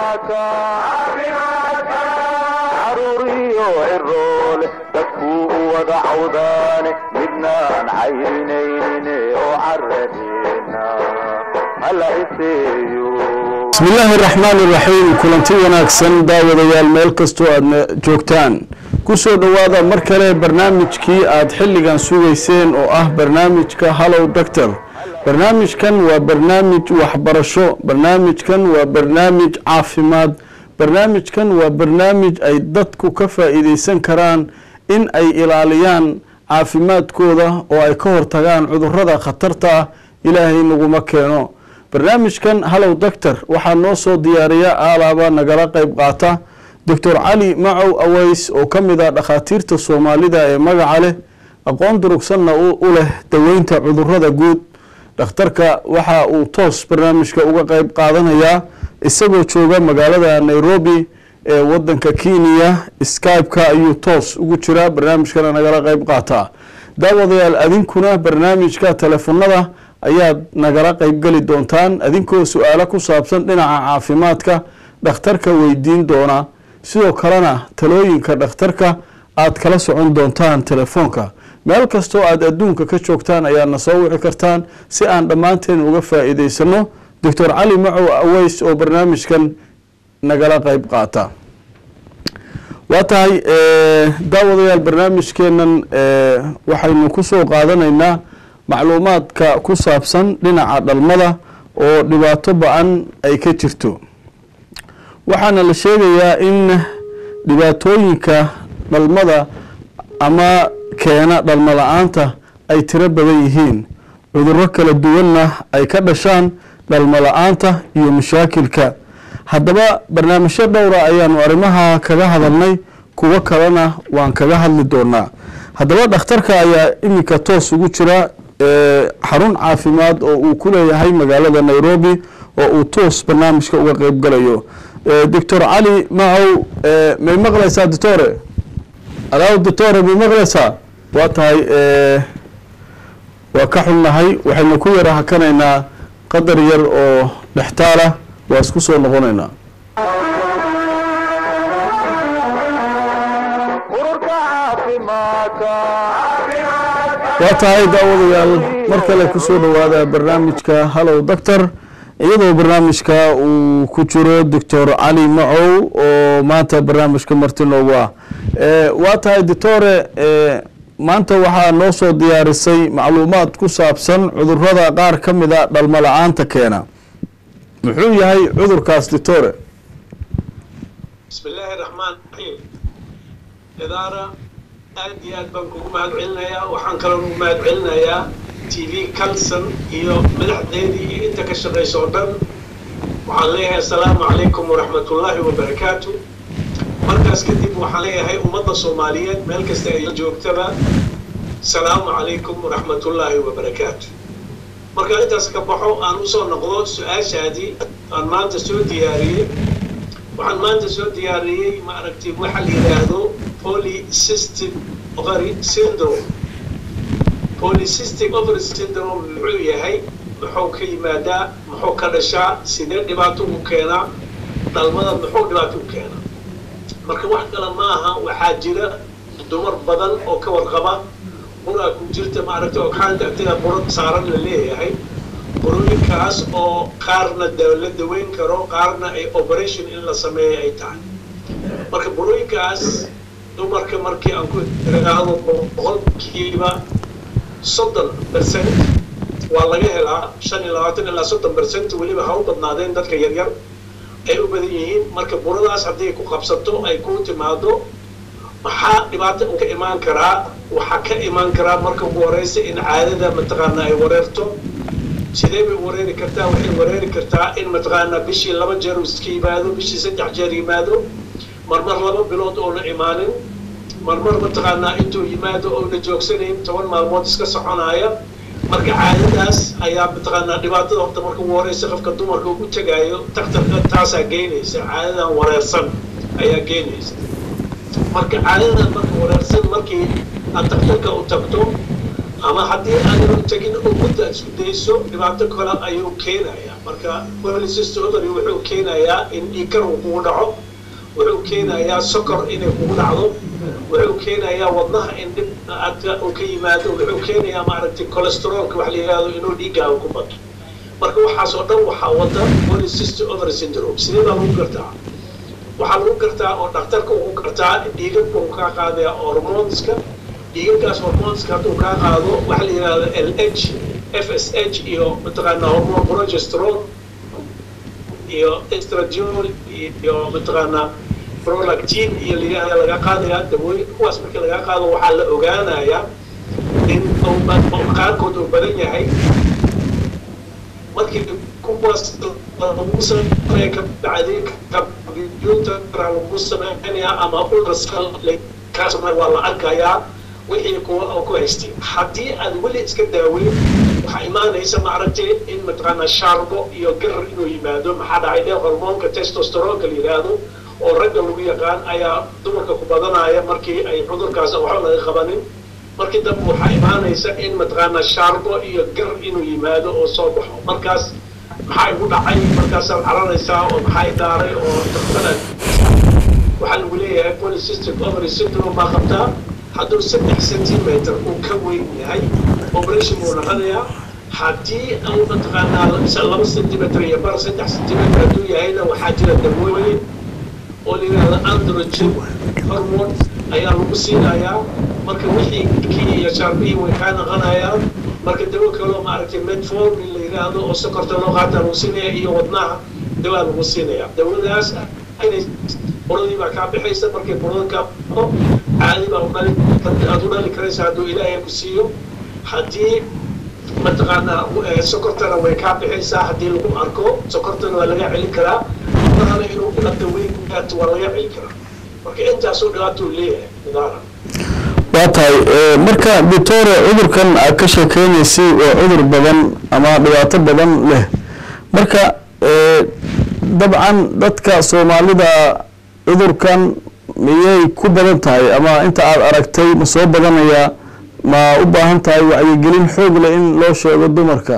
caruuriyo ciroole dadkuu u wada cawdaane midnaan cayrinayne oo caradeena hala iseeyo bismillaahi raxmaani raxiim kulanti wanaagsan daawadayaal meel kastoo aadna joogtaan ku soo dhowaada mar kale barnaamijkii aad xilligan sugayseen oo ah barnaamijka hallow doctor barnaamijkan waa barnaamij waxbarasho barnaamijkan waa barnaamij caafimaad barnaamijkan waa barnaamij ay dadku ka faa'iideysan karaan in ay ilaaliyaan caafimaadkooda oo ay ka hortagaan cudurrada khatarta ah ilaahay naguma keeno barnaamijkan hallow doctor waxaa noo soo diyaariya aalaaba nagala qeyb qaata doctor cali macow aweys oo ka mid ah dhakhaatiirta soomaalida ee magaca leh aqoon durugsanna u leh daweynta cudurrada guud dhakhtarka waxa uu toos barnaamijka uga qeyb qaadanayaa isagoo jooga magaalada nairobi ee wadanka kenya skype-ka ayuu toos ugu jiraa barnaamijkana nagala qeyb qaataa daawadayaal adinkuna barnaamijka telefonada ayaad nagala qeybgeli doontaan adinkoo su-aalo ku saabsan dhinaca caafimaadka dhakhtarka weydiin doona sidoo kalena talooyinka dhakhtarka aad kala socon doontaan telefoonka meel kastoo aad adduunka ka joogtaan ayaadna soo wici kartaan si aan dhammaanteen uga faa'iideysano doctor cali macow aweys oo barnaamijkan nagala qeyb qaata waa tahay daawadayaal barnaamijkeenan waxaynu kusoo qaadanaynaa macluumaadka ku saabsan dhinaca dhalmada oo dhibaato ba-an ay ka jirto waxaana la sheegayaa in dhibaatooyinka dhalmada ama keena dhalmo la-aanta ay tiro badan yihiin cudurro kala duwanna ay ka dhashaan dhalmo la-aanta iyo mashaakilka haddaba barnaamijyo dhowra ayaanu arrimaha kaga hadalnay kuwo kalena waan kaga hadli doonaa haddaba dhakhtarka ayaa iminka toos ugu jira xarun caafimaad oo uu ku leeyahay magaalada nairobi oo uu toos barnaamijka uga qeyb galayo doctor cali macow may maqlaysaa doctore alaaw doctore may maqlaysaa waa tahay waa ka xunnahay waxaynu ku yara hakanaynaa qadar yar oo dhextaala waa isku soo noqonaynaa ururka caafimaadka waa tahay daawadayaal mar kale kusoo dhowaada barnaamijka hallow doctor iyadoo barnaamijka uu ku jiro doctor cali macow oo maanta barnaamijka marti noogu ah waa tahay doctore maanta waxaa noo soo diyaarisay macluumaad ku saabsan cudurrada qaar ka mid a dhalmo la-aanta keena muxuu yahay cudurkaas doctore bismi illaahi raxmaan raxiim idaara aad iyo aad baan kugu mahad celinayaa waxaan kaloo ugu mahad celinayaa t v calson iyo madaxdeedii iyo inta ka shaqaysa oo dhan waxaan leeyahay assalaamu calaykum waraxmatullaahi wabarakaatu markaas kadib waxaan leeyahay ummadda soomaaliyeed meel kasta ay joogtaba asalaamu calaykum waraxmatullaahi wabarakaatu markaan intaas ka baxo aan usoo noqdo su-aashaadii aan maanta soo diyaariyey waxaan maanta soo diyaariyey ma aragtay waxa la yidhaahdo polycystic ovary syndrome polycystic ovary syndrome muxuu yahay muxuu ka yimaadaa muxuu ka dhashaa sidee dhibaato u keenaa dhalmada muxuu dhibaato u keenaa marka wax kale ma aha waxaa jira dumar badan oo ka warqaba buraa ku jirta maaragtay ogxaanta agtida buro saaran la leeyahay burooyinkaas oo qaarna la daweyn karo qaarna ay operation in la sameeyo ay tahay marka burooyinkaas dumarka markii aan ku iraahdo boqolkiiba soddon percent waa laga helaa shan iyo labaatan ilaa soddon percent weliba ha u badnaadeen dadka yaryar ay u badan yihiin marka buradaas hadday ku qabsato ay ku timaado maxaa dhibaata ka imaan karaa waxaa ka imaan karaa marka ugu horeysa in caadada mataqaana ay wareerto sidee bay wareeri kartaa waxay wareeri kartaa in mataqaanaa bishii laba jeer uu iska yimaado bishii saddex jeer yimaado marmar laba bilood oona imaanin marmar mataqaanaa intuu yimaado oona joogsanayn toban maalmood iska soconaya marka caadadaas ayaa mataqaanaa dhibaatada horta marka ugu horeysa qofka dumarka ugu tegaayo daktarka taasaa geynaysa caadadan wareersan ayaa geynaysa marka caadadan marka wareersan markii aad daktarka u tagto ama haddii aadan tegin oo mudda aad isku dayso dhibaato kale ayuu keenayaa marka polycystic ovary wuxuu keenayaa in dhiigkar uu kugu dhaco wuxuu keenayaa sokor inay kugu dhacdo wuxuu keenayaa wadnaha in dhib aadka uu ka yimaado wuxuu keenayaa maaragtay cholesterolka wax la yidhahdo inuu dhiiggaaga ku bato marka waxaas oo dhan waxaa wada polycystic ovary syndrome sidee baa lagu gartaa waxaa lagu gartaa oo dhakhtarka uu ku gartaa dhiigagka uu kaa qaadaya hormoneska dhiigagaas hormoneska hadduu kaa qaado waxa la yidhahdo l h f s h iyo mataqaanaa hormone progesterone iyo estradiol iyo mataqaanaa prolactin iyo layihahda laga qaadayaa dawooyin kuwaas markii laga qaado waxaa la ogaanayaa in uu qaarkood uu badan yahay markii kuwaas lagu sameeya kabacdi computer lagu sameynaya ama ultrasound kaas waa la arkayaa wixii kuwa ku haystay haddii aad weli iska daaweyn waxaa imaanaysa maaragtay in mataqaanaa shaarbo iyo garar inuu yimaado maxaa dhacay dee hormoonka testosteronka la yidhaahdo oo ragga lagu yaqaan ayaa dumarka ku badanaya markii ay cudurkaas waxba laga qabanin markii dambe waxaa imaanaysa in mataqaanaa shaarbo iyo gar inuu yimaado oo soo baxo markaas maxaa igu dhacay markaasaad caranaysaa oo maxaa daaray oo daktarad waxaa lagu leeyahay polycystic ovary syndrome baa qabtaa hadduu saddex centimeter uu ka weyn yahay operation buu noqonayaa haddii uu mataqaanaa laba centimeter iyo bar saddex centimeter hadduu yahayna waxaa jira dawooyin oo la yidhahdo androgen hormone ayaa lagu siinayaa marka wixii kii iyo shaarbihii way kaa noqonayaan marka dawo kaloo maaragtay metformin la yidhaahdo oo sokorta loo qaata lagu siinaya iyo wadnaha dawaa lagu siinaya dawadaas inay buradii baa kaa bixaysa markay burada kaa baxo caadi baa udhali aad u dhali karaysa hadduu ilaahay ku siiyo haddii mataqaanaa sokortana way kaa bixaysaa haddii lagu arko sokortana waa laga celin karaa marana inuu dhibata weyn gaato waa laga celin karaa marka intaasoo dhibaatuu leeyahay nidaara waa tahay marka doctore cudurkan aad ka sheekeynaysay waa cudur badan ama dhibaato badan leh marka dabcan dadka soomaalida cudurkan miyay ku badan tahay ama inta aad aragtay ma soo badanayaa ma u baahan tahay wacyigelin xoog leh in loo sheego dumarka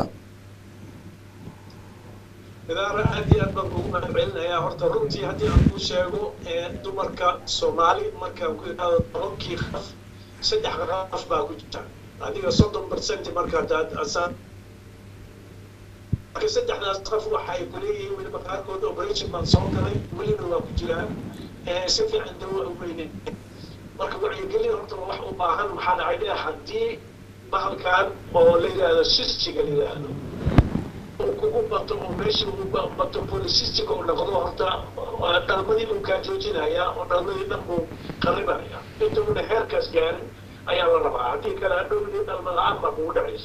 idaara aad iyo aad baan kugu mahadcelinayaa horta runtii haddii aan kuu sheego dumarka soomaali markaan ku idhaahdo tobankii qaf saddex qaf baa ku jirta adiga soddon percent markaad marka saddexdaas qaf waxay kuleeyihiin weliba qaarkood operation baan soo galay welina waa ku jiraan si fiican dawa umayne marka wacyigelin horta wax u baahan maxaa dhacay dhe haddii bahalkan oo la yidhaahdo sistiga la yidhaahdo uu kugu bato oo meesha uu bato polisistiga uu noqdo horta dhalmadii buu kaa joojinayaa oo dhalmadii dhan buu qaribaya inta una heerkaas gaarin ayaa la rabaa haddii kale hadhowdii dhalma la-aan baa kugu dhacaysa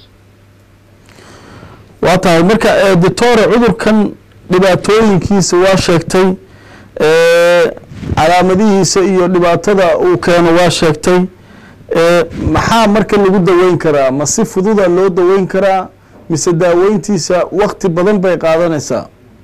waa tahay marka doctore cudurkan dhibaatooyinkiisa waa sheegtay calaamadihiisa iyo dhibaatada uu keeno waa sheegtay maxaa marka lagu daweyn karaa ma si fududa loo daweyn karaa mise daaweyntiisa wakti badan bay qaadanaysaa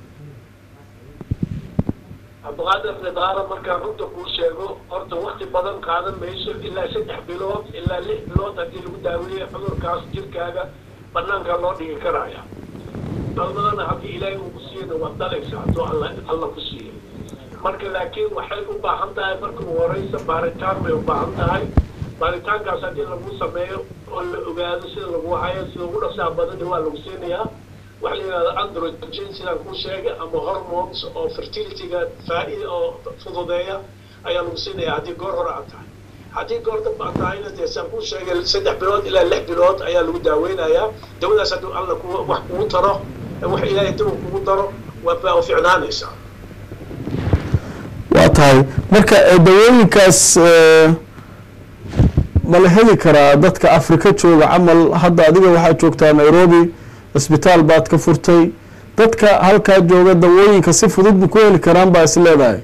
cabdiqaadir nidaara markaan runta kuu sheego horta wakti badan qaadan mayso ilaa saddex bilood ilaa lix bilood haddii lagu daaweeyo cudurkaas jirkaaga banaanka loo dhigi karaya dhalmadana haddii ilaahay uu ku siiyana waad dhalaysa hadduu alla alla ku siiyo marka laakiin waxay u baahan tahay marka ugu horeysa baaritaan bay u baahan tahay baaritaankaas haddii lagu sameeyo oo la ogaado sida lagu hayo sida ugu dhaqsaha badani waa lagu siinayaa waxa la yidhahda androgen sidaan kuu sheegay ama hormones oo fertilityga faa-ida oo fududeeya ayaa lagu siinayaa haddii goor hore aad tahay haddii goor damba aad tahayna dee saan kuu sheegay saddex bilood ilaa lix bilood ayaa lagu daaweynayaa dawadaas hadduu alla ku wax kugu taro wax ilaahay dawa kugu daro waa ficnaanaysaa waa tahay marka dawooyinkaas ma la heli karaa dadka afrika jooga camal hadda adiga waxaad joogtaa nairobi cisbitaal baad ka furtay dadka halkaa jooga dawooyinka si fudud ma ku heli karaan baa is leedahay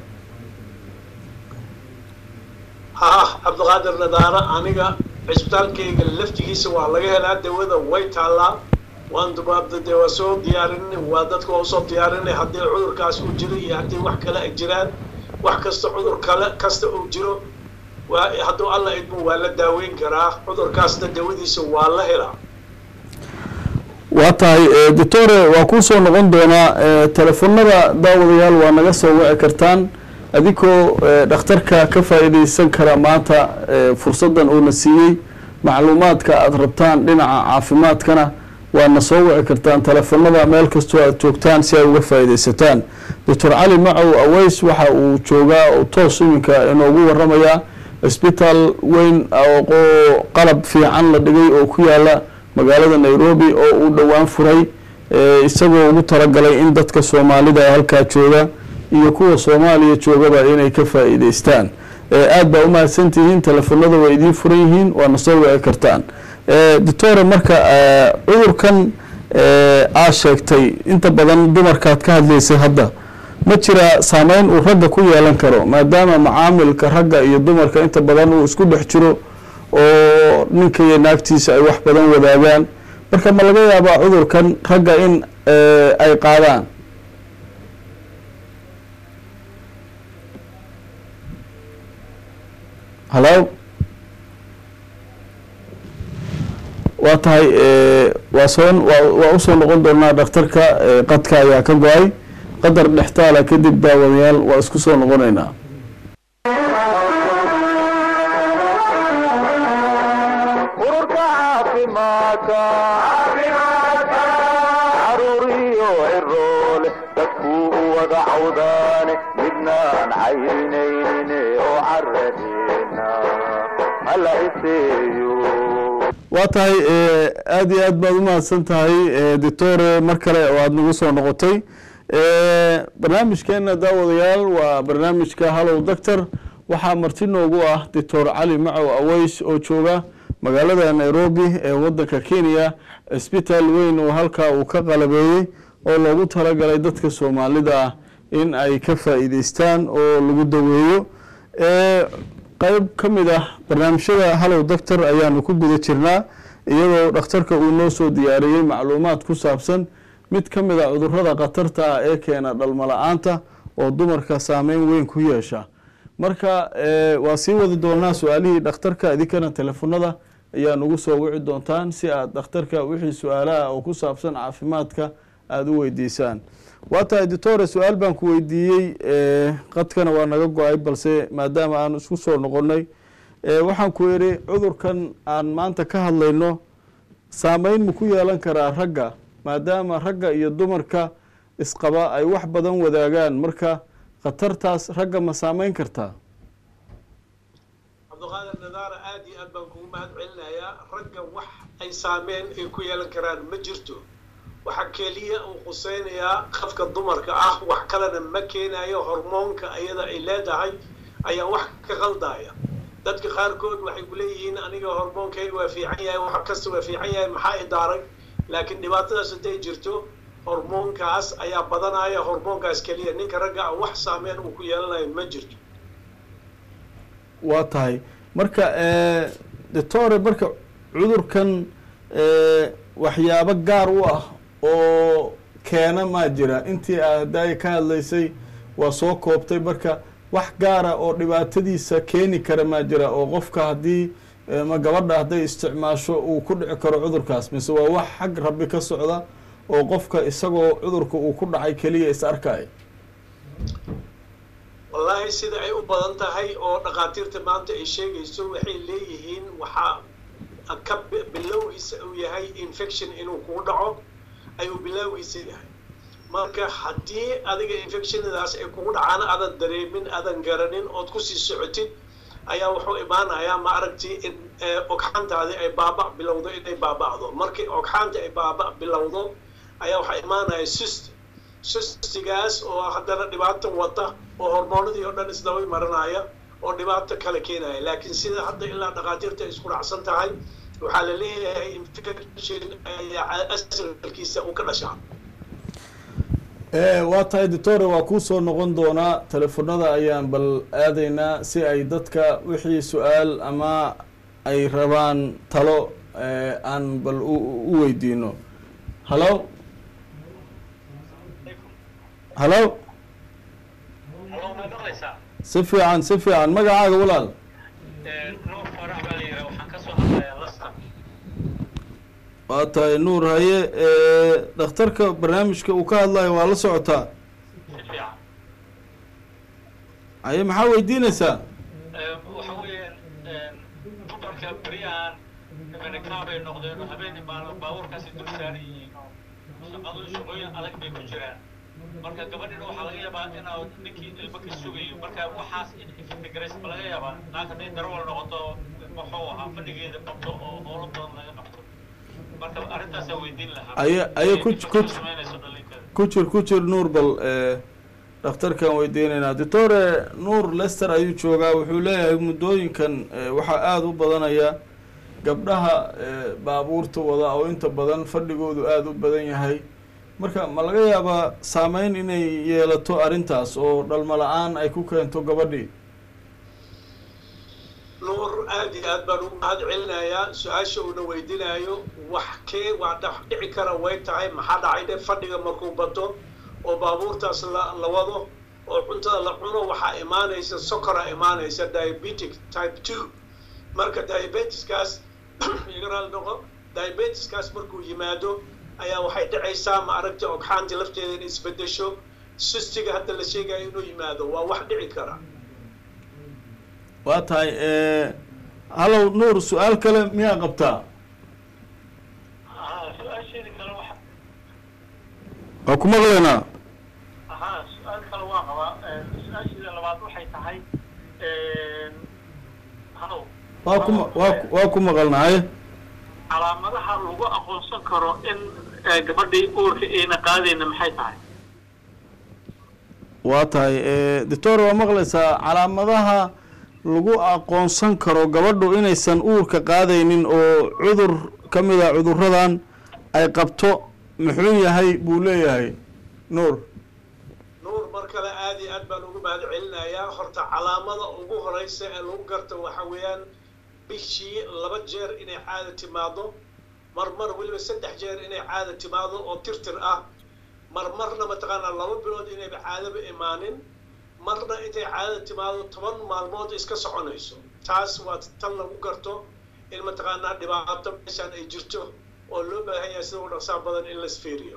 ha cabdiqaadir nadaara aniga cisbitaalkayga laftigiisa waa laga helaa dawada way taallaa waan dubaabda dee waa soo diyaarinay waa dadka waa usoo diyaarinay haddii cudurkaas uu jiro iyo haddii wax kale ay jiraan wax kasta cudur kale kasta uu jiro waa hadduu alla idmo waa la daaweyn karaa cudurkaasna dawadiisa waa la helaa waa tahay eh, doctore waa kuu soo noqon doonaa eh, telefonada daawadayaal waa naga soo wici kartaan adigoo eh, dhakhtarka ka faa'iidaysan kara maanta eh, fursaddan uuna siiyey macluumaadka aada rabtaan dhinaca caafimaadkana waadna soo wici kartaan telefonada meel kastoo aad joogtaan si ay uga faa'iidaysataan doctor cali macow aweys waxa uu joogaa oo toos iminka inoogu waramayaa isbitaal weyn oo qalab fiican la dhigay oo ku yaala magaalada nairobi oo uu dhowaan furay eh, isagoo ugu talagalay in dadka soomaalida ee halkaa jooga iyo kuwa soomaaliya joogaba inay ka faa'iidaystaan eh, aad baa u mahadsantihiin telefonada way idiin furan yihiin waana soo wici kartaan eh, doctore marka eh, cudurkan eh, aa sheegtay inta badan dumarkaad ka hadlaysay hadda ma jira saameyn uu ragga ku yeelan karo maadaama macaamilka ragga iyo dumarka inta badan uu isku dhex jiro oo ninka iyo naagtiisa ay wax badan wadaagaan marka ma laga yaabaa cudurkan ragga in eh, ay qaadaan halo waa tahay eh, waa soo waa waa usoo noqon doonaa dhakhtarka eh, qadka ayaa ka go-ay qadar dhextaala kadib daawadayaal waa isku soo noqonaynaa ururka caafimaadka caruuriyo ciroole dadkuu u wada cawdaane midnaan caynaynin oo caradeena hala iseeyo waa tahay eh, aada iyo aad baad u mahadsan tahay eh, doctore mar kale oo aada nagu soo noqotay Eh, barnaamijkeena daawadayaal waa barnaamijka hallow doctor waxaa marti noogu ah doctor cali macow aweys oo jooga magaalada nairobi ee wadanka kenya isbitaal weyn oo halkaa uu ka qalabeeyey oo loogu talagalay dadka soomaalida ah in ay ka faa'iideystaan oo lagu daweeyo Eh, qayb ka mid ah barnaamijyada hallow doctor ayaanu ku guda jirnaa iyadoo dhakhtarka uu noo soo diyaariyey macluumaad ku saabsan mid ka mid a cudurrada khatarta ah ee keena dhalmo la-aanta oo dumarka saameyn weyn ku yeesha marka eh, waa sii wadi doonaa su-aalihii dhakhtarka idinkana telefonada ayaa nugu soo wici doontaan si aad dhakhtarka wixii su-aalaha oo ku saabsan caafimaadka aada u weydiisaan waa tahay doctore su-aal baan ku weydiiyey eh, qadkana waa naga go-ay balse maadaama aan isku soo noqonnay eh, waxaan ku idhi cudurkan aan maanta ka hadlayno saameyn ma ku yeelan karaa ragga maadaama ragga iyo dumarka isqaba ay wax badan wadaagaan marka khatartaas ragga ma saameyn kartaa cabdiqaadir nadaara aad iyo aad baan kugu mahad celinayaa ragga wax ay saameen ay ku yeelan karaan ma jirto waxa keliya uu khuseynayaa qafka dumarka ah wax kalena ma keenayo hormoonka iyada ay leedahay ayaa wax ka qaldaya dadka qaarkood waxay ku leeyihiin aniga hormoonkayga waa fiican yahay wax kasta waa fiican yahay maxaa i daaray laakiin dhibaatadaas hadday jirto hormoonkaas ayaa badanaya hormoonkaas keliya ninka ragga ah wax saameyn uu ku yeelanayo ma jirto waa tahay marka doctore marka cudurkan eh, waxyaabo gaar u ah oo keena maa jira intii aad haddaaya ka hadlaysay waa soo koobtay marka wax gaara oo dhibaatadiisa keeni kara maa jira oo qofka haddii eh, ma gabadha hadday isticmaasho uu ku dhici karo cudurkaas mise waa wax xag rabbi ka socda oo qofka isagoo cudurka uu ku dhacay keliya is arkay wallaahi sida ay u badan tahay oo dhakhaatiirta maanta ay sheegayso waxay leeyihiin waxaa ka bi- bilowgiisa uu yahay infection inuu kugu dhaco ayuu bilowgiisa yahay marka haddii adiga infectionadaas ay kugu dhacaan aadan dareemin aadan garanin ood kusii socotid ayaa wuxuu imaanayaa ma aragti in eh, ogxaantaadi ay baaba bilowdo inay baaba'do markii ogxaanta ay baaba bilowdo ayaa waxaa imaanaya cyst cystigaas oo haddana dhibaato wata oo hormoonadii oo dhan isdaba maranaya oo dhibaato kale keenaya laakiin sida hadda ilaa dhakhaatiirta ay isku dhacsan tahay waxaa la leeyahay infection ayaa asalkiisa uu ka dhashaa waa tahay doctore waa kuu soo noqon doonaa telefonada ayaan bal aadaynaa si ay dadka wixii su-aal ama ay rabaan talo eh, aan bal u u weydiino hallo hallo si fiican si fiican magacaaga walaal waa tahay nuur haye dhakhtarka barnaamijka uu ka hadlayo waa la socotaa si fiican haye maxaa weydiinaysaa waxa weeyaan dumarka beryahan imanikaabay noqdeen oo habeenii maalin baabuurkaasi dul saaran yihiin oo shaqadu shaqooyin adag bay ku jiraan marka gabadhina waxaa laga yaabaa inaa ninkii ilmo ka sugayo marka waxaas in iftigrays ma laga yaabaa naagta hadday darawal noqoto muxuu ahaa fadhigeeda qabto oo howlo badan laga qabto marka arrintaasaa weydiin lahaa Aye- aye ku- Inta ku- samaynayso dhalinteeda ku jir ku jir nuur bal dhakhtarkan weydiinaynaa doctore nuur lester ayuu joogaa wuxuu leeyahay muddooyinkan eh, waxaa aada u badanaya gabdhaha eh, baabuurta wada oo inta badan fadhigoodu aada u badan yahay marka ma laga yaabaa saameyn inay yeelato arrintaas oo dhalmo la-aan ay ku keento gabadhii nuur aad iyo aad baan ugu mahad celinayaa su-aasha uuna weydiinayo wax kee waa dhex dhici kara way tahay maxaa dhacay dhe fadhiga markuu bato oo baabuurtaas la la wado oo cuntada la cuno waxaa imaanaysa sokora imaanaysa diabetic type two marka diabetiskaas iga raali noqo diabetiskaas markuu yimaado ayaa waxay dhacaysaa ma aragta ogxaanta lafteeda in isbedesho sistiga hadda la sheegayo inuu yimaado waa wax dhici kara waa tahay hallow nuur su-aal kale miyaa qabtaa haa su-aasheeda kale waxa waa ku maqlaynaa haa su-aal kale waa qabaa su-aasheeda labaad waxay tahay halow waa ku ma- waa ku- waa ku maqalnahay calaamadaha lagu aqoonsan karo in eh, gabadhii uurka ayna qaadayna maxay tahay waa tahay doctor waa maqlaysaa calaamadaha lagu aqoonsan karo gabadhu inaysan uurka qaadaynin oo cudur ka mid a cuduradan ay qabto muxuu yahay buu leeyahay nuur nuur mar kale aad iyo aad baan ugu mahad celinayaa horta calaamada ugu horeysa ee lagu garto waxa weeyaan bishii laba jeer inay caada timaado marmar weliba saddex jeer inay caada timaado oo tirtir ah marmarna mataqaanaa laba bilood inayba caadaba imaanin marna intay caadada timaado toban maalmood iska soconayso taas waa tan lagu garto in mataqaanaa dhibaato meeshaan ay jirto oo loo baahan yahay sida u dhaqsaa badan in laisfiiriyo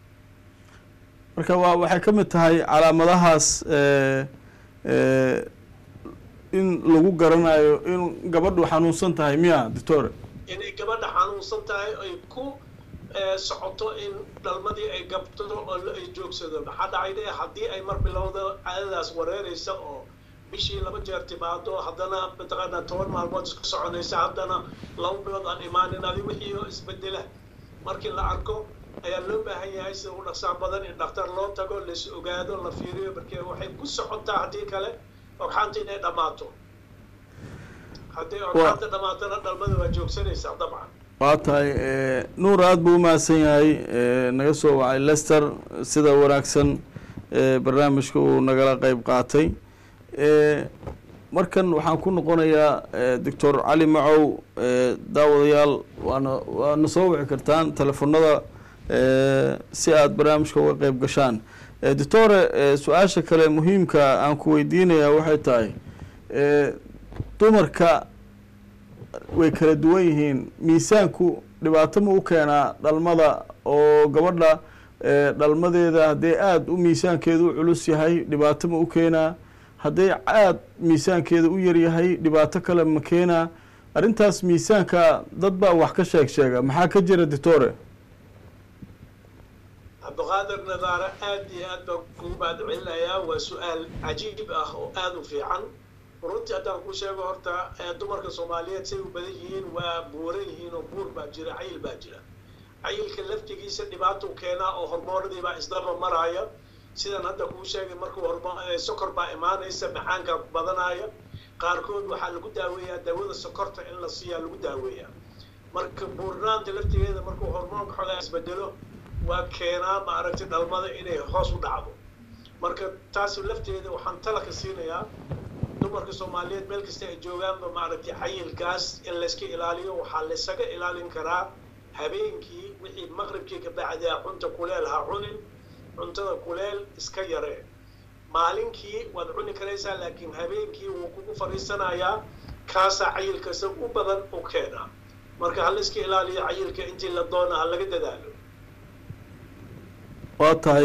marka waa waxay ka mid tahay calaamadahaas eh, eh, in lagu garanayo in gabadhu xanuunsan tahay miya doctor inay gabadha xanuunsan tahay ay ku eh, socoto in dhalmadii ay gabto oo la- ay joogsado maxaa dhacay de haddii ay mar bilowda caadadaas wareeraysa oo bishii laba jeer timaado haddana mataqaanaa toban maalmood isku soconaysa haddana laba bilood aan imaanin adi wixii oo isbedela markii la arko ayaa loo baahan yahay sida u dhaqsaa badan in dhakhtar loo tago lais ogaado la fiiriyo markee waxay ku socotaa haddii kale ogxaanta inay dhammaato haddii ogxaanta dhammaatana dhalmada waa joogsanaysaa dabcan waa tahay eh, nuur aada buu umahadsan yahay eh, naga soo wacay lester sida wanaagsan eh, barnaamijka uu nagala qeyb qaatay eh, markan waxaan ku noqonayaa eh, doctor cali macow eh, daawadayaal waana waana soo wici kartaan telefonada eh, si aada barnaamijka uga qeyb gashaan eh, doctore eh, su-aasha kale muhiimka aan ku weydiinayaa waxay tahay eh, dumarka way kala duwan yihiin miisaanku dhibaato ma u keenaa dhalmada oo gabadha eh, dhalmadeeda hadday aada u miisaankeeda u culus yahay dhibaato ma u keenaa hadday aada miisaankeeda u yaryahay dhibaato kale ma keenaa arrintaas miisaanka dad baa wax ka sheeg sheega maxaa ka jira doctore cabdiqaadir nadaare aad iyo aad baan kugu mahad celinayaa waa su-aal cajiib ah oo aada u fiican runtii haddaan ku sheego horta ee dumarka soomaaliyeed say u badan yihiin waa buuran yihiin oo buur baa jira cayil baa jira cayilka laftigiisa dhibaato keenaa oo hormoonadii baa isdaba maraya sidan hadda kuu sheegay markuu hormo ee sokor baa imaanaysa macaanka badanaya qaarkood waxaa lagu daaweeyaa daawada sokorta in la siiyaa lagu daaweeyaa marka buurnaanta laftigeeda markuu hormoonka xoogaa isbedelo waa keenaa maaragtay dhalmada inay hoos u dhacdo marka taas lafteeda waxaan talaka siinayaa dumarka soomaaliyeed meel kasta ay joogaanba maaragtay cayilkaas in layska ilaaliyo waxaa laysaga ilaalin karaa habeenkii wixii maqribkii ka bacdaa cunta kuleel ha cunin cuntada kuleel iska yaree maalinkii waad cuni karaysaa laakiin habeenkii wuu kugu fadhiisanayaa kaasaa cayilkasa u badan u keenaa marka ha layska ilaaliyo cayilka intii la doona ha laga dadaalo waa tahay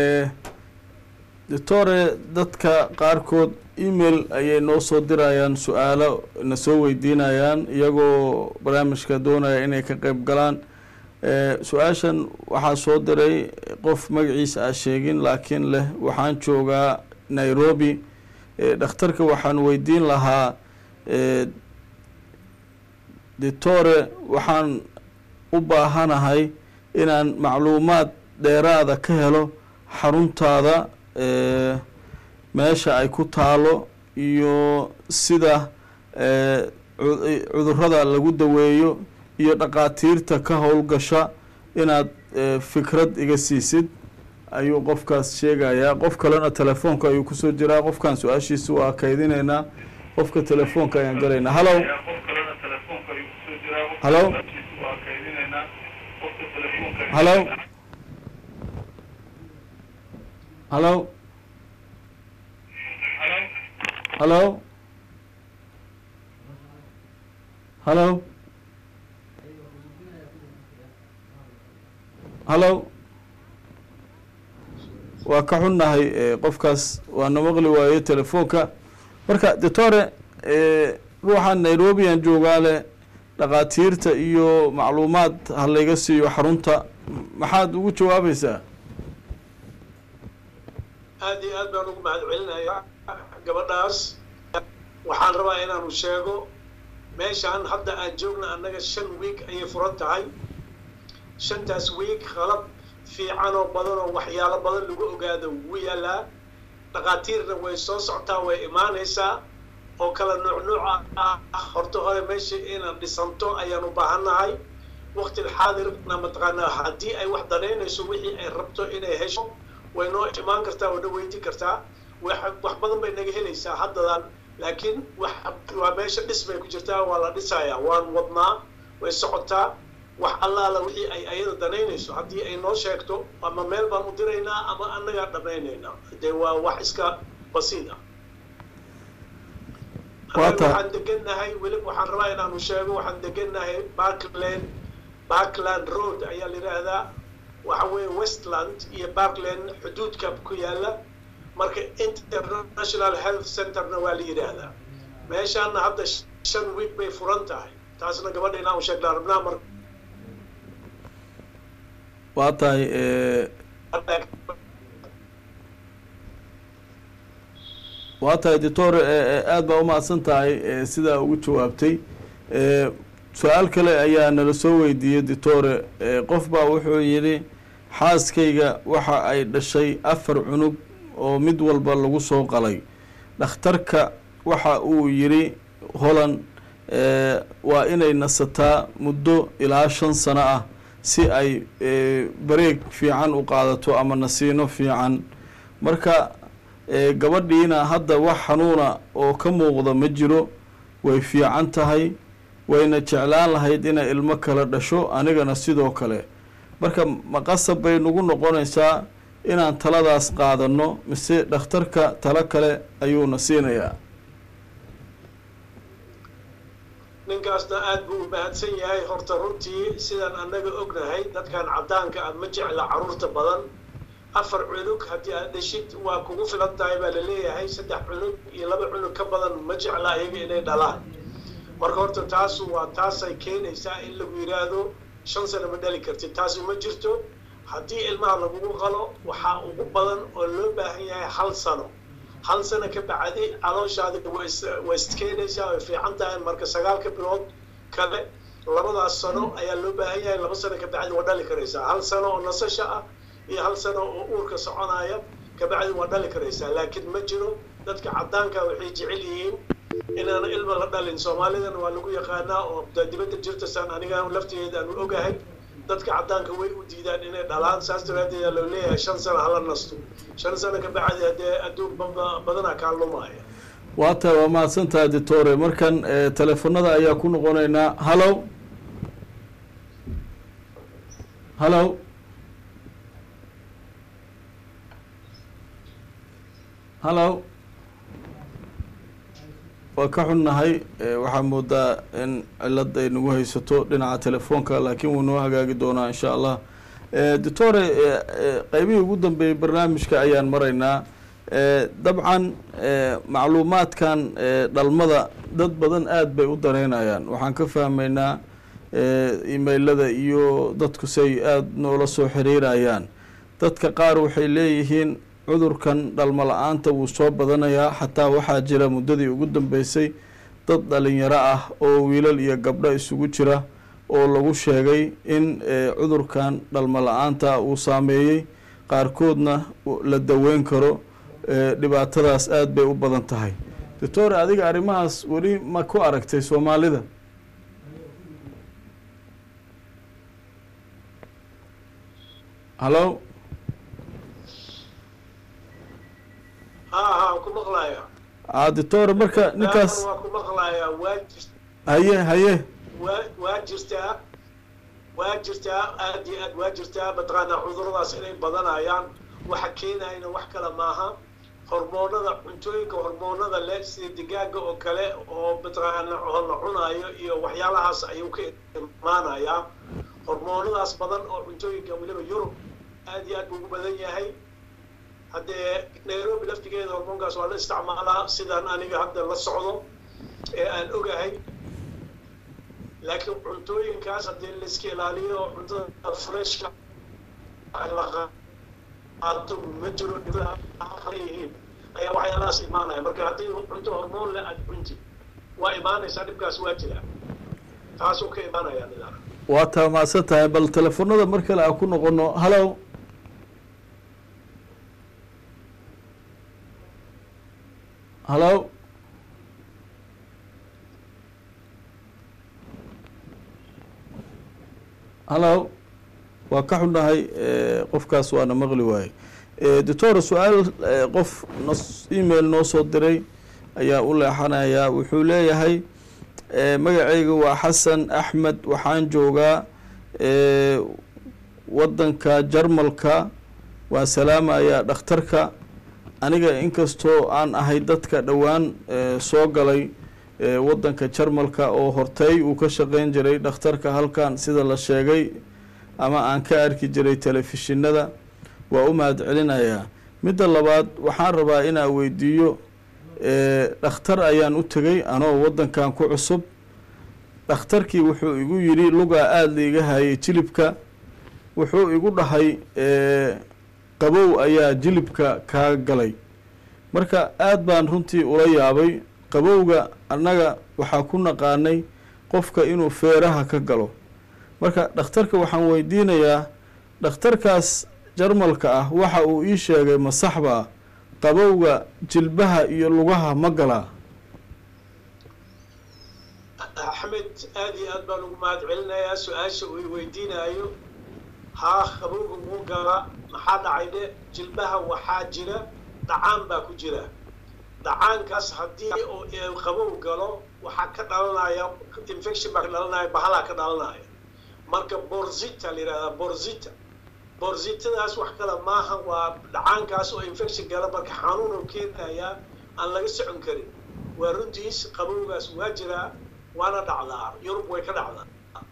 doctore dadka qaarkood email ayay noo soo dirayaan su-aalo na soo weydiinayaan iyagoo barnaamijka doonaya inay ka qeyb galaan su-aashan waxaa soo diray qof magaciisa a sheegin laakiin leh waxaan joogaa nairobi dhakhtarka waxaan weydiin lahaa doctore waxaan u baahanahay inaan macluumaad dheeraada ka helo xaruntaada meesha ay ku taalo iyo sida cudurada lagu daweeyo iyo dhaqaatiirta ka howlgasha inaad fikrad iga siisid ayuu qofkaas sheegayaa qof kalena telefoonka ayuu kusoo jiraa qofkan su-aashiisa waa kaydinaynaa qofka telefoonka ayaan galaynaa hallow hallow hallow hallow hallow hallow hallow waa ka xunnahay qofkaas waana maqli waaye telefoonka marka doctore ruuxan nairobi aan joogaa leh dhaqaatiirta iyo macluumaad ha layga siiyo xarunta maxaad ugu jawaabaysaa aad iyo aad baan ugu mahad celinayaa gabadhaas waxaan rabaa inaanu sheego meeshaan hadda aan joogna annaga shan wiig ayay furan tahay shantaas wiig qalab fiican oo badan oo waxyaalo badan lagu ogaado wuu yaalaa dhaqaatiirna way soo socotaa way imaanaysaa oo kala nuuc nuuca ah horta hore meesha inaan dhisanto ayaan u baahannahay waqti xaadirna mataqaanaa haddii ay wax danaynayso wixii ay rabto inay hesho way noo imaan kartaa way noo weydiin kartaa wax badan bay naga helaysaa haddadan laakiin wax waa meesha dhis bay ku jirtaa waa la dhisayaa waan wadnaa way socotaa wax allaala wixii ay ayada danaynayso haddii ay noo sheegto ama meel baan u diraynaa ama annagaa dhammaynaynaa dee waa wax iska basiid ah waxaan degannahay weli waxaan rabaa inaanu sheego waxaan degannahay parkland parkland road ayaa la yidhaahdaa waxa weeye westland iyo parkland xuduudka ku yaala marka international health centerna waa la yidhaahdaa meeshaana hadda shan week bay furan tahay taasna gabadha inaan u sheegnaa rabnaa mar waa tahay waa tahay doctor aada baa umahadsan tahay sidaa ugu jawaabtay su-aal kale ayaa nala soo weydiiyey doctore qof baa wuxuu yidhi xaaskayga waxa ay dhashay afar cunug oo mid walba lagu soo qalay dhakhtarka waxa uu yidhi holland waa inay nasataa muddo ilaa shan sano ah si ay bareeg fiican u qaadato ama nasiino fiican marka gabadhiina hadda wax xanuuna oo ka muuqda ma jiro way fiican tahay wayna jeclaan lahayd inay ilmo kale dhasho anigana sidoo kale marka maqasab bay nagu noqonaysaa inaan taladaas qaadano mise dhakhtarka talo kale ayuuna siinayaa ninkaasna aada buu u mahadsan yahay horta runtii sidaan annaga ognahay dadkan caddaanka ah ma jecla carruurta badan afar cunug haddii aad dheshid waa kugu filan tahay baa laleeyahay saddex cunug iyo laba cunug ka badan ma jecla iyaga inay dhalaan marka horta taasu waa taasay keenaysaa in lagu yidhaahdo shan sano ma dhali kartid taasi ma jirto haddii ilmaha lagugu qalo waxaa ugu badan oo loo baahan yahay hal sano hal sano ka bacdi calooshaadi way iskeenaysaa way fiican tahay marka sagaalka bilood kale labadaas sano ayaa loo baahan yahay laba sano ka bacdi waa dhali karaysaa hal sano oo nasasha ah iyo hal sano oo uurka soconaya kabacdi waa dhali karaysaa laakiin ma jiro dadka caddaanka waxay jecel yihiin inaan ilma la dhalin soomaalidana waa lagu yaqaanaa oo dibadda jirta saan aniga laftigeeda aanu ogahay dadka caddaanka way u diidaan inay dhalaan saas daraadeeda loo leeyahay shan sano hala nasto shan sano ka bacdi haddee adduun badanaa kaa lumaya waa tahay waa mahadsan tahay doctore markan teleefonada ayaa ku noqonaynaa hallow hallow hallow waa ka xunnahay eh, waxaa moodaa in cilad ay nagu haysato dhinaca telefoonka laakiin wuu noo hagaagi doonaa insha allah Eh, doctore eh, eh, qeybihii ugu dambeeyey barnaamijka ayaan maraynaa Eh, dabcan eh, macluumaadkan eh, dhalmada dad badan aada bay u dareynayaan waxaan ka fahmaynaa eh, emailada iyo dadku say aada noola soo xiriirayaan dadka qaar waxay leeyihiin cudurkan dhalmo la-aanta wuu soo badanayaa xataa waxaa jira muddadii ugu dambeysay dad dhalinyaro ah oo wiilal iyo gabdho isugu jira oo lagu sheegay in eh, cudurkan dhalmo la-aanta uu saameeyey qaarkoodna u- la daweyn karo eh, dhibaatadaas aada bay u badan tahay doctor adiga arrimahaas weli ma ku aragtay soomaalida hallo haa haa ku maqlaaya a doctor marka ninkaas waa ku maqlayaa waa jir haye haye waa waa jirtaa waa jirtaa aad iyo aad waa jirtaa mataqaanaa cuduradaas inay badanayaan waxa keenayna wax kale maaha hormoonada cuntooyinka hormoonada leh sida digaaga oo kale oo mataqaana oo la cunaayo iyo waxyaalahaas ayuu ka imaanayaa hormoonadaas badan oo cuntooyinka weliba yurub aad iyo aad buu ugu badan yahay haddee nairobi laftigeeda hormoonkaas waa la isticmaalaa sidaan aniga hadda la socdo ee aan ogahay laakiin cuntooyinkaas haddii laiska ilaaliyo cuntada freshka la qaato ma jiro yihiin ayaa waxyaalahaas imaanaya marka haddii cunto hormoon leh aad cunti waa imaanaysaa dhibkaas waa jira taasuu ka imaanaya nidaam waa taa mahadsan tahay bal telefoonada mar kale aan ku noqono hallo hallo hallo waa ka xunnahay eh, qofkaas waana maqli waaye Eh, doctor su-aal eh, qof nos email noo soo diray ayaa u leexanayaa wuxuu leeyahay eh, magacayga waa xasan axmed waxaan joogaa eh, wadanka jarmalka waan salaamayaa dhakhtarka aniga inkastoo aan ahay dadka dhowaan eh, soo galay eh, wadanka jarmalka oo hortay uu ka shaqeyn jiray dhakhtarka halkan sida la sheegay ama aan ka arki jiray telefishinada waa u mahad celinayaa midda labaad waxaan rabaa inaa weydiiyo eh, dhakhtar ayaan u tegay anoo wadankan ku cusub dhakhtarkii wuxuu igu yidhi lugaa aada liiga hayay jilibka wuxuu igu dhahay eh, qabow ayaa jilibka kaa galay marka aada baan runtii ula yaabay qabowga annaga waxaa ku naqaanay qofka inuu feeraha ka galo marka dhakhtarka waxaan weydiinayaa dhakhtarkaas jarmalka ah waxa uu ii sheegay ma saxbaa qabowga jilbaha iyo lugaha ma galaa axmed aad iyo aad baan ugu mahad celinayaa su-aasha uu i weydiinaayo haa qabowga wuu galaa maxaa dhacay dhe jilbaha waxaa jira dhacaan baa ku jira dhacaankaas haddii oo ee qabow galo waxaa ka dhalanaya infection baa ka dhalanaya bahalaa ka dhalanaya marka borzita la yidhahdaa borzita borzitadaas wax kale maaha waa dhacaankaas oo infection gala marka xanuun oo keenayaa aan laga socon karin waa runtiis qabowgaas waa jiraa waana dhacdaa yurub way ka dhacdaa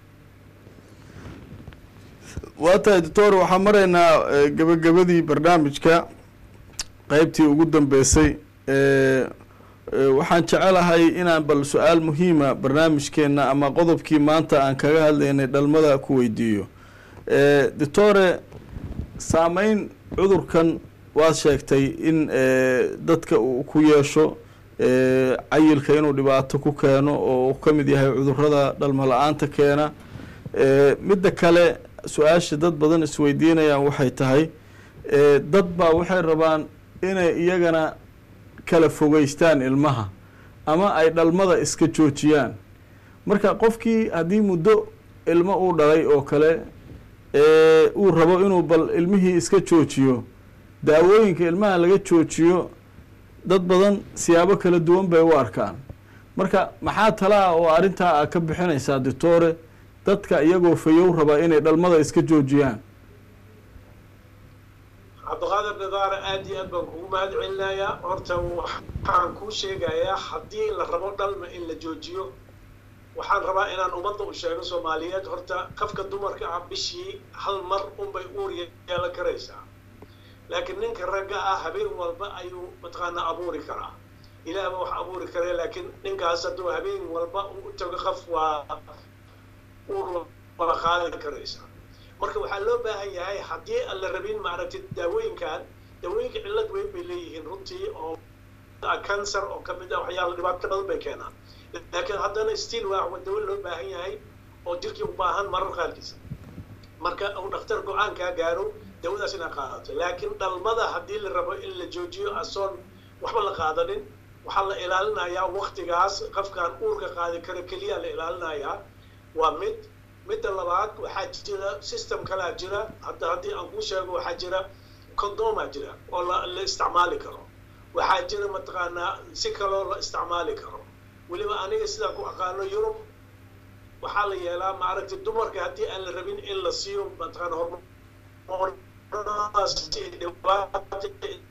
waa tahay doctor waxaan maraynaa eh, gabagabadii barnaamijka qeybtii ugu dambeysay eh, eh, waxaan jecelahay inaan bal su-aal muhiima barnaamijkeena ama qodobkii maanta aan kaga hadlaynay dhalmada ku weydiiyo eh, doctore saameyn cudurkan waad sheegtay in eh, dadka uu ku yeesho eh, cayilka inuu dhibaato ku keeno oo uu ka mid yahay cudurada dhalmo la-aanta keena eh, midda kale su-aasha dad badan isweydiinayaan waxay tahay eh, dad baa waxay rabaan inay iyagana kala fogeystaan ilmaha ama ay dhalmada iska joojiyaan marka qofkii haddii muddo ilmo uu dhalay oo kale ee uu rabo inuu bal ilmihii iska joojiyo daawooyinka ilmaha laga joojiyo dad badan siyaabo kala duwan bay u arkaan marka maxaa tala ah oo arrintaa a ka bixinaysaa doctore dadka iyagoo fayow raba inay dhalmada iska joojiyaan cabdiqaadir nidaara aad iyo aad baan kugu mahad celinayaa horta waxaan kuu sheegayaa haddii la rabo dhalma in la joojiyo waxaan rabaa inaan ummadda u sheego soomaaliyeed horta qofka dumarka ah bishii hal mar unbay uur yeelan karaysaa laakiin ninka ragga ah habeen walba ayuu mataqaanaa abuuri karaa ilaahba wax abuuri kare laakiin ninkaas hadduu habeen walba u tago qof waa uur wala qaadi karaysaa marka waxaa loo baahan yahay haddii aan la rabin maaragtay daawooyinkan daawooyinka cillad weyn bay leeyihiin runtii oo cancer oo kamid ah waxyaala dhibaato badan bay keenaan laakiin haddana still waa dawo loo baahan yahay oo jirkii u baahan marar qaarkiisa marka uu dhakhtar go-aankaa gaaro dawadaas inaa qaadato laakiin dhalmada haddii la rabo in la joojiyo asoon waxba la qaadanin waxaa la ilaalinayaa waktigaas qofkaan uurka qaadi kara keliya la ilaalinayaa waa mid midda labaad waxaa jira system kalaa jira hadda haddii aan kuu sheego waxaa jira condoma jira oo la la isticmaali karo waxaa jira mataqaanaa si kaloo la isticmaali karo weliba aniga sidaan ku aqaano yurub waxaa la yeelaa maaragtay dumarka haddii aan la rabin in la siiyo mataqaana hormoonadaas dhibaata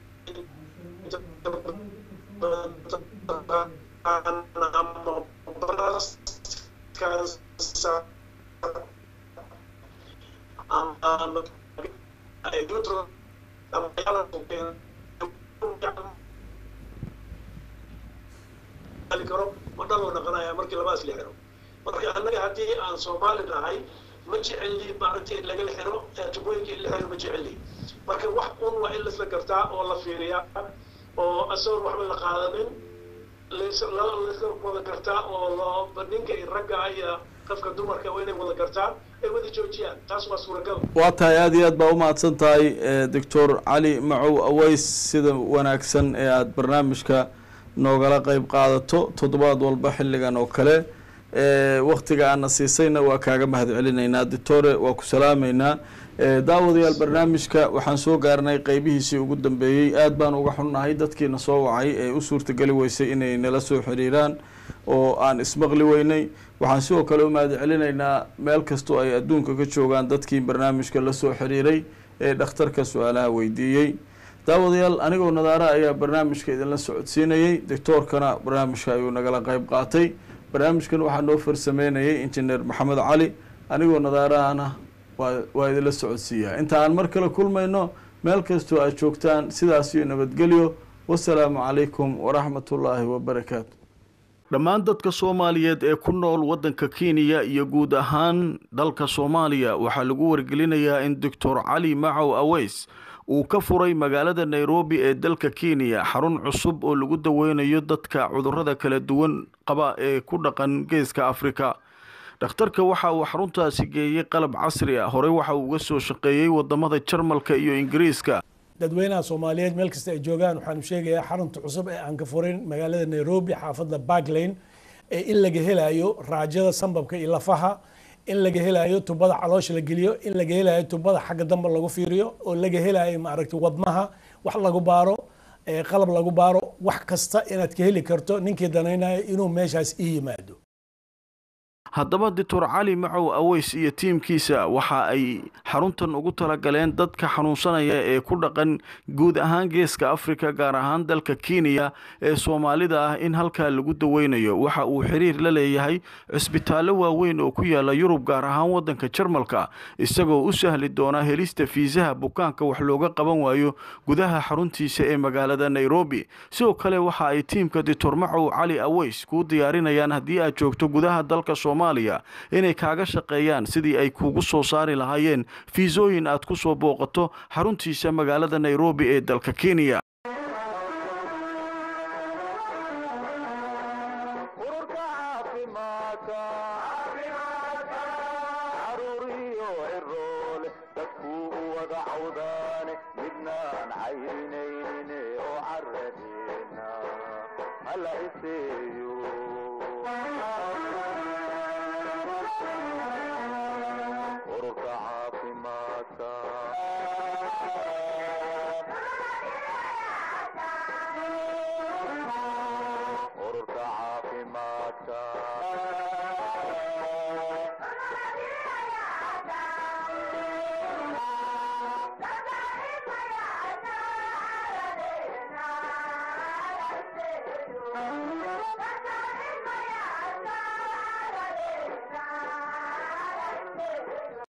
karo ma dhaloo dhaqanaya markii labaas la xiro marka annaga haddii aan soomaali nahay ma jeceli maaragtay in laga xiro tubooyinka in la xiro ma jeceli marka wax un waa in laisla gartaa oo la fiiriyaa oo asagoon waxba la qaadanin laisla wada gartaa oo loo ninka iyo ragga iyo qofka dumarka waa inay wada gartaan ay wada joojiyaan taas waa suuragal waa tahay aada iyo aad baa umahadsan tahay doctor cali macow aweys sida wanaagsan ee aada barnaamijka noogala qeyb qaadato toddobaad walba xilligan oo kale waktiga aana siisayna waa kaaga mahad celinaynaa doctore waa ku salaameynaa daawadayaal barnaamijka waxaan soo gaarnay qeybihiisii ugu dambeeyey aad baan uga xunnahay dadkiina soo wacay ee u suurtageli weysay inay nala soo xiriiraan oo aan ismaqli weynay waxaan sidoo kale u mahad celinaynaa meel kastoo ay adduunka ka joogaan dadkii barnaamijka la soo xiriiray ee dhakhtarka su-aalaha weydiiyey daawadayaal anigoo nadaara ayaa barnaamijka idinla socodsiinayey doctoorkana barnaamijka ayuu nagala qeyb qaatay barnaamijkan waxaa noo farsameynayay injineer maxamed cali anigoo nadaarahana waa waa idinla socodsiiyaa inta aan mar kale kulmayno meel kastoo aad joogtaan sidaas iyo nabadgelyo wasalaamu calaykum waraxmatullaahi wabarakaatu dhammaan dadka soomaaliyeed ee ku nool waddanka kenya iyo guud ahaan dalka soomaaliya waxaa lagu wargelinayaa in doctor cali macow aweys uu ka furay magaalada nairobi ee dalka kenya xarun cusub oo lagu daweynayo dadka cudurrada kala duwan qaba ee ku dhaqan geeska afrika dhakhtarka waxa uu xaruntaasi geeyey qalab casri ah horey waxa uu uga soo shaqeeyey wadamada jarmalka iyo ingiriiska dadweynaha soomaaliyeed meel kasta ay joogaan waxaanu sheegayaa xarunta cusub ee aan ka furin magaalada nairobi xaafadda barklane ee in laga helayo raajada sambabka iyo lafaha in laga helayo tubada caloosha la geliyo in laga helayo tubada xagga dambe lagu fiiriyo oo laga helayo maaragtay wadnaha wax lagu baaro qalab lagu baaro wax kasta inaad ka heli karto ninkii danaynayo inuu meeshaas ii yimaado haddaba doctor cali macow aweys iyo tiimkiisa waxa ay xaruntan ugu talagaleen dadka xanuunsanaya ee ku dhaqan guud ahaan geeska afrika gaar ahaan dalka kenya ee soomaalida ah in halkaa lagu daweynayo waxa uu xiriir la leeyahay cisbitaallo waaweyn oo ku yaala yurub gaar ahaan waddanka jarmalka isagoo u sahli doona helista fiisaha bukaanka wax looga qaban waayo gudaha xaruntiisa ee magaalada nairobi sidoo kale waxa ay tiimka doctor macow cali aweys kuu diyaarinayaan haddii aad joogto gudaha dalka inay kaaga shaqeeyaan sidii ay kugu soo saari lahaayeen fiisooyin aad ku soo booqato xaruntiisa magaalada nairobi ee dalka kenya ururka caafimaadka caruuriyo ciroole dadkuu u wada cawdaane midnaan cayrinaynin oo caradeena hala iseeyo ururka caafimaadka